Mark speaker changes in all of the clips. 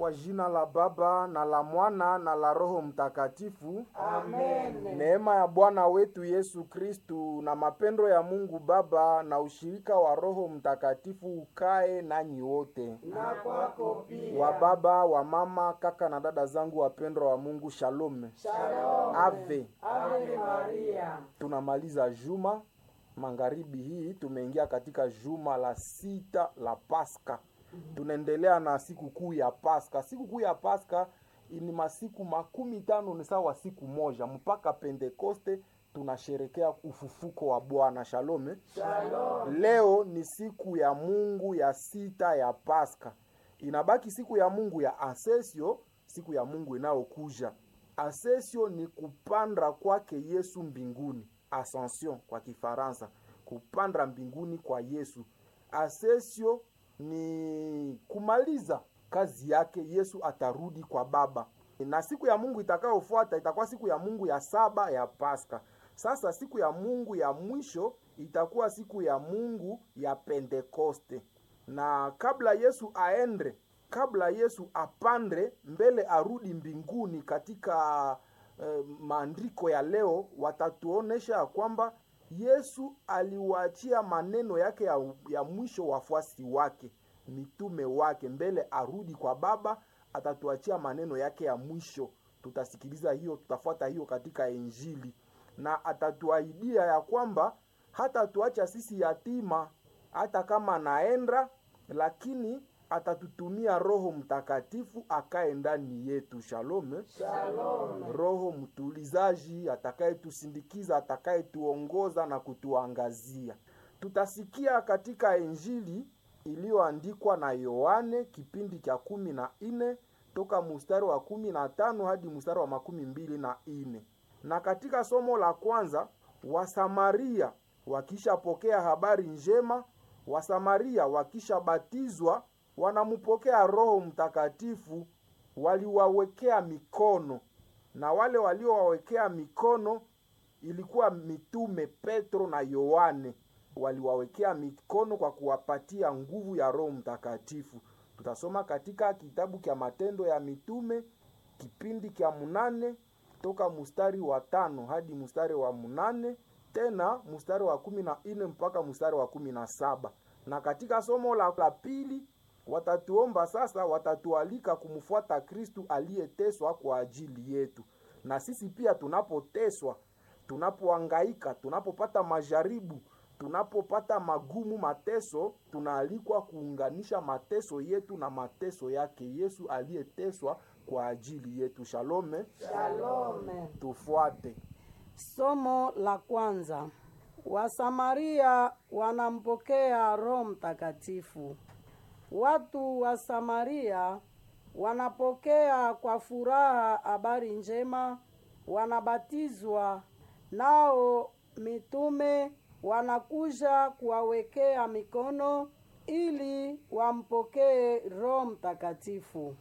Speaker 1: Kwa jina la Baba na la Mwana na la Roho Mtakatifu.
Speaker 2: Amen.
Speaker 1: Neema ya Bwana wetu Yesu Kristu na mapendo ya Mungu Baba na ushirika wa Roho Mtakatifu ukae nanyi wote.
Speaker 2: Na kwako pia.
Speaker 1: Wa baba, wa mama, kaka na dada zangu wapendwa wa Mungu, shalom.
Speaker 2: Shalom.
Speaker 1: Ave.
Speaker 2: Ave Maria.
Speaker 1: Tunamaliza juma magharibi hii, tumeingia katika juma la sita la Pasaka. Tunaendelea na siku kuu ya Pasaka. Siku kuu ya Pasaka ni masiku makumi tano ni sawa siku moja mpaka Pentekoste tunasherekea ufufuko wa Bwana. Shalome.
Speaker 2: Shalom.
Speaker 1: Leo ni siku ya Mungu ya sita ya Pasaka. Inabaki siku ya Mungu ya Asesio, siku ya Mungu inayokuja. Asesio ni kupanda kwake Yesu mbinguni, ascension kwa Kifaransa, kupanda mbinguni kwa Yesu. Asesio ni kumaliza kazi yake, Yesu atarudi kwa Baba. Na siku ya Mungu itakayofuata itakuwa siku ya Mungu ya saba ya Pasaka. Sasa siku ya Mungu ya mwisho itakuwa siku ya Mungu ya Pentekoste. Na kabla Yesu aende, kabla Yesu apande mbele arudi mbinguni, katika eh, maandiko ya leo watatuonesha ya kwamba Yesu aliwaachia maneno yake ya, ya mwisho wafuasi wake, mitume wake, mbele arudi kwa Baba, atatuachia maneno yake ya mwisho. Tutasikiliza hiyo, tutafuata hiyo katika Injili, na atatuahidia ya kwamba hata tuacha sisi yatima, hata kama naenda, lakini atatutumia Roho Mtakatifu akae ndani yetu. Shalom.
Speaker 2: Shalom.
Speaker 1: Roho mtulizaji atakayetusindikiza, atakayetuongoza na kutuangazia. Tutasikia katika Injili iliyoandikwa na Yohane kipindi cha kumi na nne toka mstari wa kumi na tano hadi mstari wa makumi mbili na nne na katika somo la kwanza Wasamaria wakishapokea habari njema, Wasamaria wakishabatizwa wanampokea Roho Mtakatifu, waliwawekea mikono, na wale waliowawekea mikono ilikuwa mitume Petro na Yohane. Waliwawekea mikono kwa kuwapatia nguvu ya Roho Mtakatifu. Tutasoma katika kitabu cha Matendo ya Mitume kipindi cha munane toka mstari wa tano hadi mstari wa munane tena mstari wa kumi na nne mpaka mstari wa kumi na saba na katika somo la, la pili watatuomba sasa, watatualika kumfuata Kristu aliyeteswa kwa ajili yetu. Na sisi pia tunapoteswa, tunapoangaika, tunapopata majaribu, tunapopata magumu, mateso, tunaalikwa kuunganisha mateso yetu na mateso yake Yesu aliyeteswa kwa ajili yetu. Shalome,
Speaker 2: Shalom.
Speaker 1: tufuate.
Speaker 3: Somo la kwanza. Wasamaria wanampokea Roho Mtakatifu. Watu wa Samaria wanapokea kwa furaha habari njema, wanabatizwa, nao mitume wanakuja kuwawekea mikono ili wampokee Roho Mtakatifu.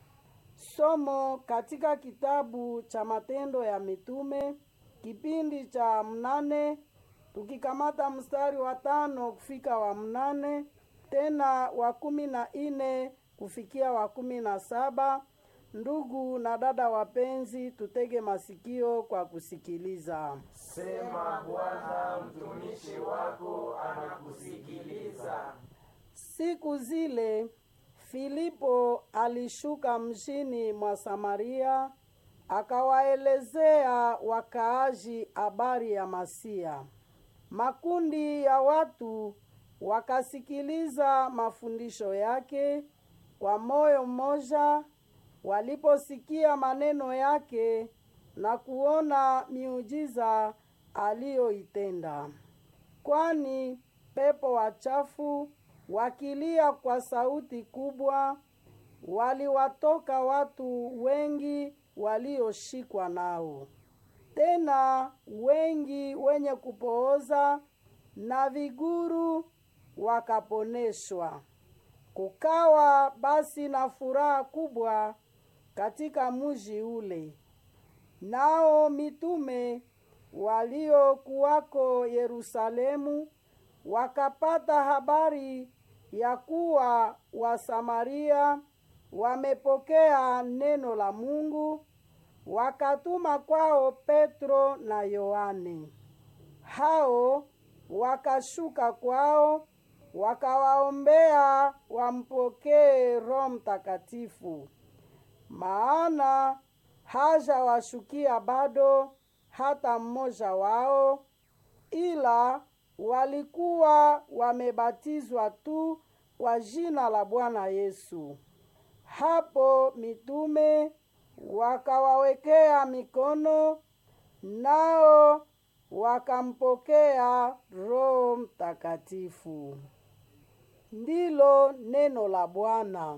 Speaker 3: Somo katika kitabu cha Matendo ya Mitume kipindi cha mnane tukikamata mstari wa tano kufika wa mnane tena wa kumi na nne kufikia wa kumi na saba. Ndugu na dada wapenzi, tutege masikio kwa kusikiliza.
Speaker 2: Sema Bwana, mtumishi wako anakusikiliza.
Speaker 3: Siku zile Filipo alishuka mjini mwa Samaria, akawaelezea wakaaji habari ya Masia. Makundi ya watu wakasikiliza mafundisho yake kwa moyo mmoja, waliposikia maneno yake na kuona miujiza aliyoitenda. Kwani pepo wachafu wakilia kwa sauti kubwa, waliwatoka watu wengi walioshikwa nao. Tena wengi wenye kupooza na viguru wakaponeshwa. Kukawa basi na furaha kubwa katika mji ule. Nao mitume waliokuwako Yerusalemu wakapata habari ya kuwa Wasamaria wamepokea neno la Mungu, wakatuma kwao Petro na Yohane. Hao wakashuka kwao, wakawaombea wampokee Roho Mtakatifu, maana hajawashukia bado hata mmoja wao, ila walikuwa wamebatizwa tu kwa jina la Bwana Yesu. Hapo mitume wakawawekea mikono, nao wakampokea Roho Mtakatifu. Ndilo neno la Bwana.